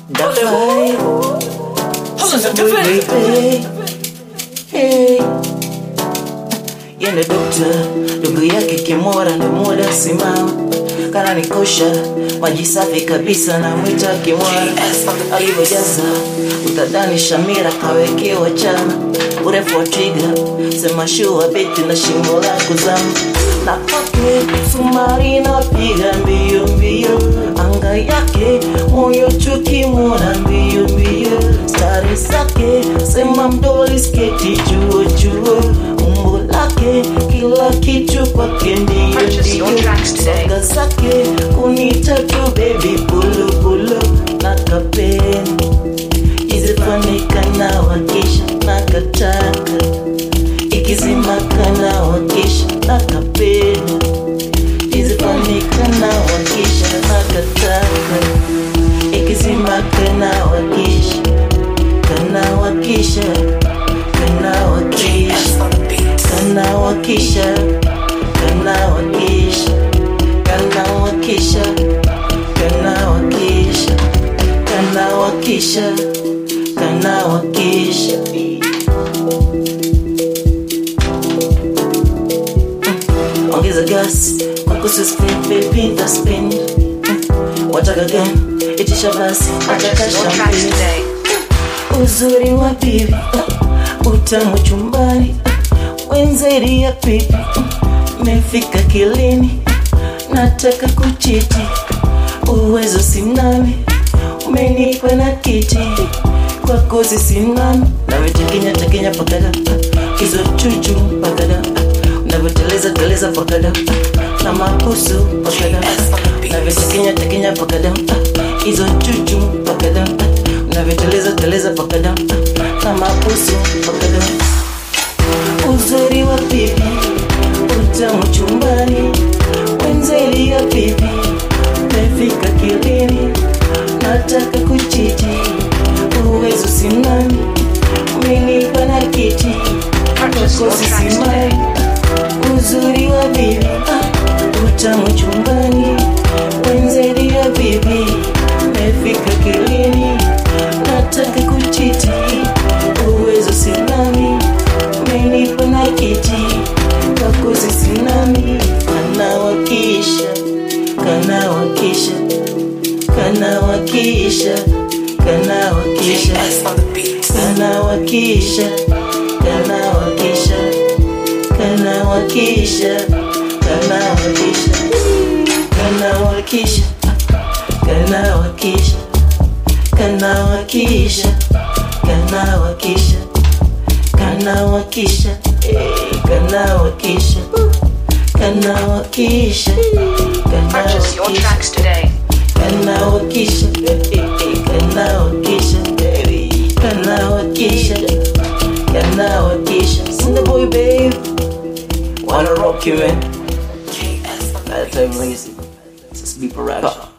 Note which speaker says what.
Speaker 1: Dafai. Sambui baby. Hey. Yende dokta, ndugu yake Kimora ndo muda simama kana nikosha maji safi kabisa na mwita Kimora alivyojaza utadani Shamira kawekewa chana urefu wa twiga sema shua beti na shimo la kuzama na kwake sumari napiga mbio mbio anga yake moyo chukimona mbio mbio stari zake sema mdoli sketi chuo chuo umbo lake kila kitu kwake ndio
Speaker 2: Purchase your
Speaker 1: ndio
Speaker 2: tracks today.
Speaker 1: Soga zake kunita tu baby pulu pulu na kapeni izifanika na wakisha na kataka ikizimaka na wakisha na kapeni izifanika na wakisha na kataka ikizimaka na wakisha kana wakisha kana wakisha kana wakisha kana wakisha kana wakisha kana wakisha kana wakisha kana wakisha Mm. ongeza gas kwakusi spin baby nta spin Mm. wataka gani itisha basi
Speaker 2: Purchase
Speaker 1: ataka
Speaker 2: your tracks
Speaker 1: champagne
Speaker 2: today.
Speaker 1: uzuri wa bibi uh, utamu chumbani uh, wenzeri ya pipi uh, mefika kilini uh, nataka kuchiti uwezo simnami umenipa na kiti kwa kozi simnami nawetekenya tekenya pakada uh, hizo chuchu pakada uh, unavyoteleza teleza pakada uh, na mabusu pakada uh, navyotekenya tekenya pakada uh, hizo chuchu pakada uh, unavyoteleza teleza pakada uh, na mabusu pakada uzuri wa bibi utamu chumbani wenzeli ya bibi mefika kilini nataka kuchiti uwezo simnani umenipa na kiti
Speaker 2: Purchase your
Speaker 1: kozi
Speaker 2: tracks
Speaker 1: simai
Speaker 2: today.
Speaker 1: uzuri wa bibi ah, utamu chumbani wenzeli ya bibi mefika kilini nataka kuchiti uwezo sinami umenipa na kiti kakozi sinami kanawakisha kanawakisha kanawakisha kanawakisha kanawakisha kanawakisha kanawakisha kanawakisha kanawakisha kanawakisha kanawakisha kanawakisha kanawakisha eh, kanawakisha kanawakisha
Speaker 2: Purchase your
Speaker 1: kanawakisha
Speaker 2: tracks today.
Speaker 1: kanawakisha eh, eh, kanawakisha baby kanawakisha kanawakisha Cindy boy babe wanna rock you man Gotta tell you, legacy. Just be a rap.